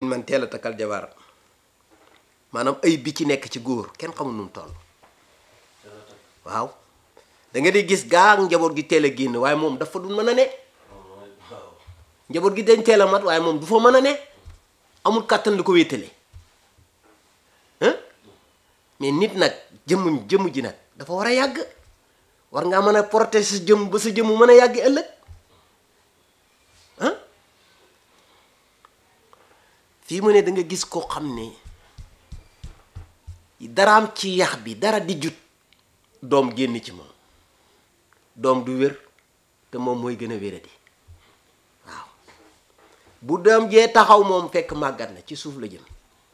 man teel a takkal jabar maanaam ay bi ci nekk ci góor kenn xamul nu mu toll waaw da nga di gis gaa njaboot gi teel a génn waaye moom dafa du mën a ne njaboot gi dañ teel a mat waaye moom du fa mën a ne amul kàttan lu ko wéetale hein mais nit nag jëmm jëmm ji nag dafa war a yàgg war ngaa mën a protéger sa jëmm ba sa jëmm mën a yàgg ëllëg ah fii mu ne da nga gis koo xam ne daraam ci yax bi dara di jut doom génn ci moom doom du wér te moom mooy gën a wéradi waaw bu doom jee taxaw moom fekk màggat na ci suuf la jëm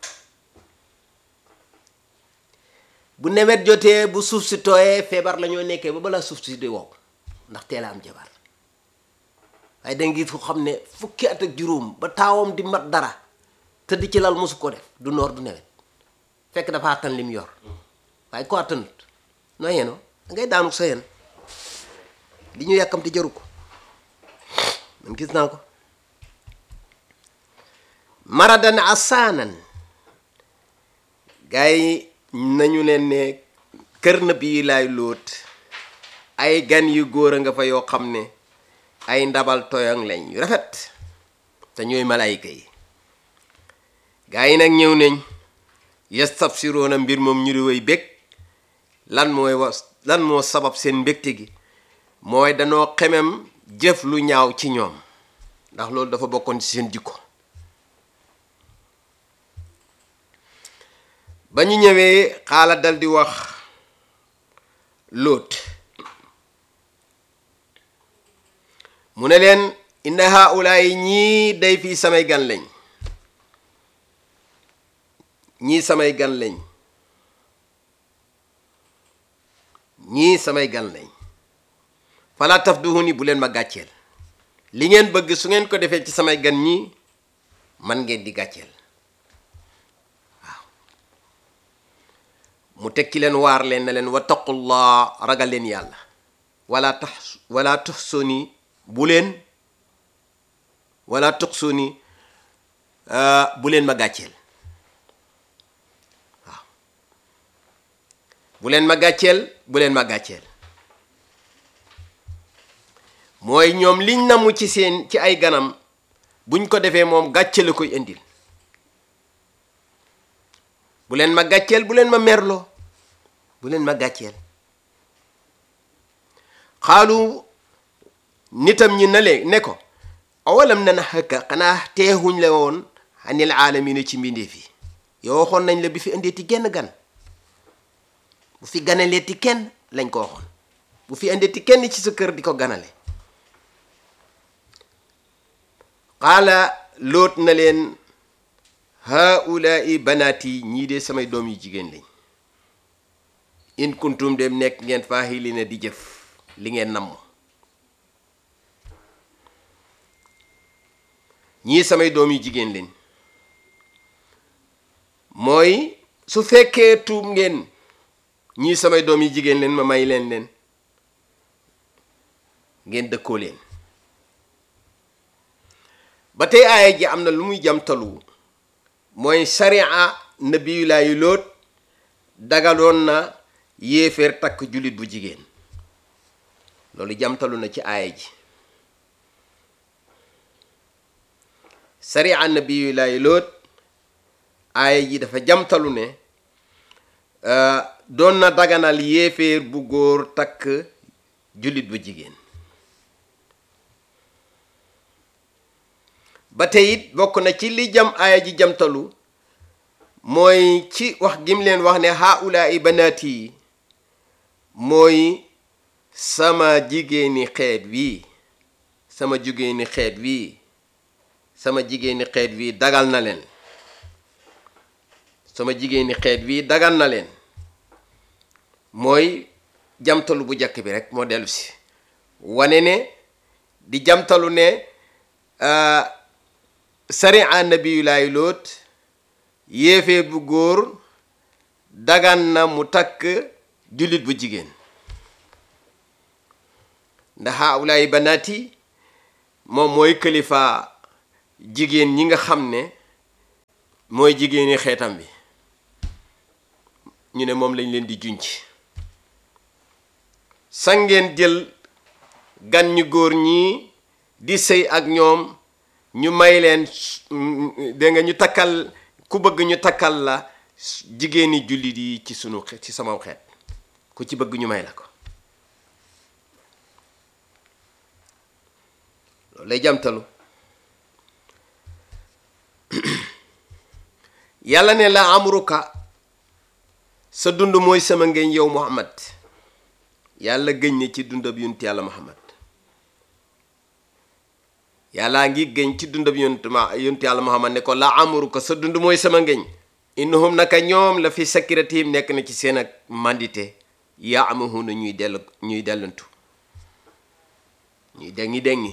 bu nawet jotee bu suuf si tooyee feebar la ñoo nekkee ba balaa suuf si di wow ndax teel a am jabar waaye danga gis ko xam ne fukki at ak juróom ba taawam di mat dara tëdd ci lal mosu ko def du noor du nawet fekk dafa àttan lim yor waaye ko àttanut noo yenoo dangay daanu sa yen li ñu yàkkamti jaru ko man gis naa ko maradan asaanan gars yi nañu leen ne kër na bii laay lóot ay gan yu góor a nga fa yoo xam ne ay ndabal toyang lañ yu rafet te ñooy malaayika yi gaa yi nag ñëw nañ yastabsiroona mbir moom ñu di way bég lan mooy was lan moo sabab seen mbégte gi mooy danoo xemem jëf lu ñaaw ci ñoom ndax loolu dafa bokkoon ci seen jikko ba ñu ñëwee xaala dal di wax lóot mu ne leen inna haulaay ñii day fii samay gan lañ ñii samay gan lañ ñii samay gan lañ fala tafduhuni bu leen ma gàcceel li ngeen bëgg su ngeen ko defee ci samay gan ñi man ngeen di gàcceel waaw mu tekki leen waar leen na leen wattaqullah ragal leen yàlla wala tax wala tuxsuni bu leen wala tuxsuni bu leen ma gàcceel waaw bu leen ma gàcceel bu leen ma gàcceel mooy ñoom liñ namu ci seen ci ay ganam buñ ko defee moom gàcce la koy indil bu leen ma gàcceel bu leen ma merloo bu leen ma gàcceel xaalu nitam ñi na leen ne ko awalam na na xëkka xanaa teexuñ la woon anil aalamina ci mbindeef yi yow waxoon nañ la bi fi indeeti genn gan bu fi ganaleeti kenn lañ ko waxoon bu fi indeeti kenn ci sa kër di ko ganale qaala loot na leen haulaai banaati ñii de samay doom yu jigéen lañ in kuntum dem nekk ngeen faahili na di jëf li ngeen namm ñii samay doom yu jigéen lañ mooy su fekkee tuub ngeen ñii samay doom yu jigéen leen ma may leen leen ngeen dëkkoo leen ba tey aaya ji am na lu muy jamtalu mooy sariya nabiyulaayu loot dagaloon na yéeféer takk jullit bu jigéen loolu jamtalu na ci aaya ji sariya nabiyulaayu loot aaya ji dafa jamtalu ne doon na daganal yéeféer bu góor takk jullit bu jigéen ba tey it bokk na ci li jam aaya ji jamtalu mooy ci wax gim leen wax ne haulaai banaati yi mooy sama jigéeni xeet wii sama jigéeni xeet wii sama jigéeni xeet wii dagal na leen sama jigéeni xeet wii dagal na leen mooy jamtalu bu jàkk bi rek moo dellu si wane ne di jamtalu ne sariya nabiyulaay loot yéefee bu góor dagan na mu takk jullit bu jigéen ndax haulaay banaati moom mooy kilifa jigéen ñi nga xam ne mooy jigéeni xeetam bi ñu ne moom lañ leen di junc sa ngeen jël gan ñu góor ñi di sëy ak ñoom ñu may leen dégg nga ñu takkal ku bëgg ñu takkal la jigéeni jullit yi ci sunu ci sama xeet ku ci bëgg ñu may la ko loolu lay jamtalu yàlla ne la amruka sa dund mooy sama ngeen yow muhammad yàlla gëñ ne ci dundab yonent yàlla muhammad yàllaa ngi gëñ ci dundab yonent ma yonent yàlla muhammad ne ko la amruka sa dund mooy sama ngéñ innahum naka ñoom la fi sakiratihim nekk na ci seen ak mandité yaa amahuna ñuy dellu ñuy dellantu ñuy dengi dengi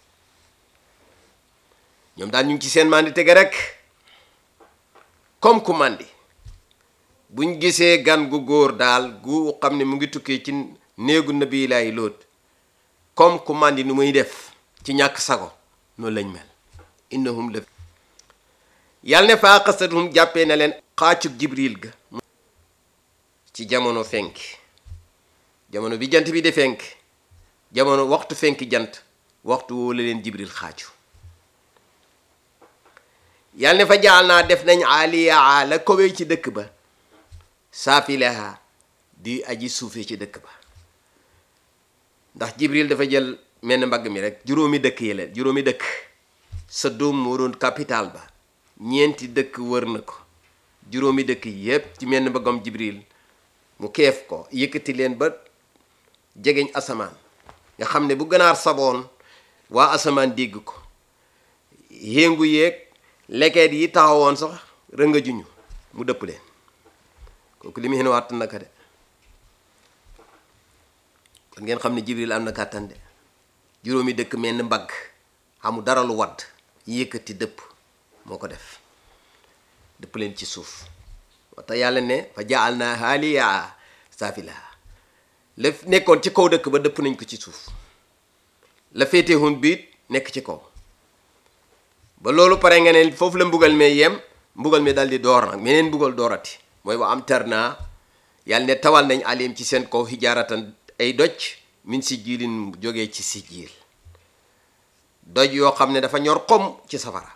ñoom daal ñu ngi ci seen mandité ga rek comme ku mandi buñ gisee gan gu góor daal gu xam ne mu ngi tukkee ci néegu nabi laay lóot comme ku mandi nu muy def ci ñàkk sago noonu lañ mel innahum la yàlla ne faa xasathum jàppee na leen xaacug jibril ga ci jamono fenk jamono bi jant bi di fenk jamono waxtu fenk jant waxtu woo la leen jibril xaacu yàlla ne fa jaal naa def nañ aliyaa la kowee ci dëkk ba saafilaha di aji suufee ci dëkk ba ndax jibril dafa jël menn mbagg mi rek juróomi dëkk yi leen juróomi dëkk sa doom moo doon capital ba ñeenti dëkk wër na ko juróomi dëkk yépp ci menn mbaggam jibril mu keef ko yëkkati leen ba jegeñ asamaan nga xam ne bu ganaar saboon waa asamaan dégg ko yéngu yeeg lekeet yi taxawoon sax rënga juñu mu dëpp leen kooku li mu xen waat naka de kon ngeen xam ne jibril am na kàttan de juróomi dëkk menn mbagg xamu dara lu wadd yëkkati dëpp moo ko def dëpp leen ci suuf moo tax yàlla ne fa jaal naa haaliyaa saafilaha la nekkoon ci kaw dëkk ba dëpp nañ ko ci suuf la féetewoon biit nekk ci kaw ba loolu pare nga ne foofu la mbugal mee yem mbugal mi dal di door nag meneen mbugal doorati mooy wa am tar naa yàlla ne tawal nañ alim ci seen kaw hijaaratan ay doj min si jiilin jógee ci si jiil doj yoo xam ne dafa ñor xom ci safara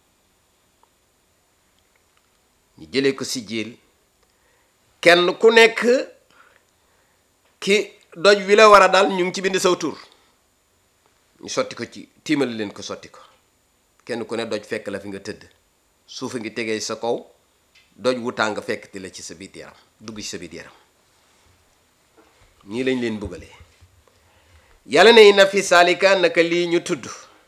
ñu jëlee ko si jiil kenn ku nekk ki doj wi la war a dal ñu ngi ci bind saw tur ñu sotti ko ci tiimali leen ko sotti ko kenn ku ne doj fekk la fi nga tëdd suufa ngi tegee sa kaw doj wu tàng fekk ti la ci sa biit yaram dugg ci sa biit yaram ñii lañ leen buggalee yàlla ne na fi saalika naka lii ñu tudd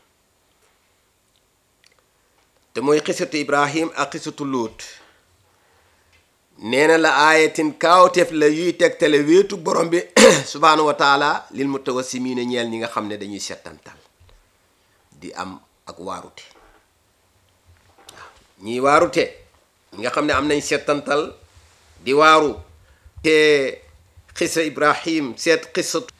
te mooy xisatu ibrahim ak xisatu lóot nee na la aayatin kaawteef la yuy tegtale wéetu borom bi subhaanahu wa taala lil mutawassimiina ñeel ñi nga xam ne dañuy settantal di am ak waarute waaw ñiy waarute ñi nga xam ne am nañ settantal di waaru te xisa ibrahim seet xisatu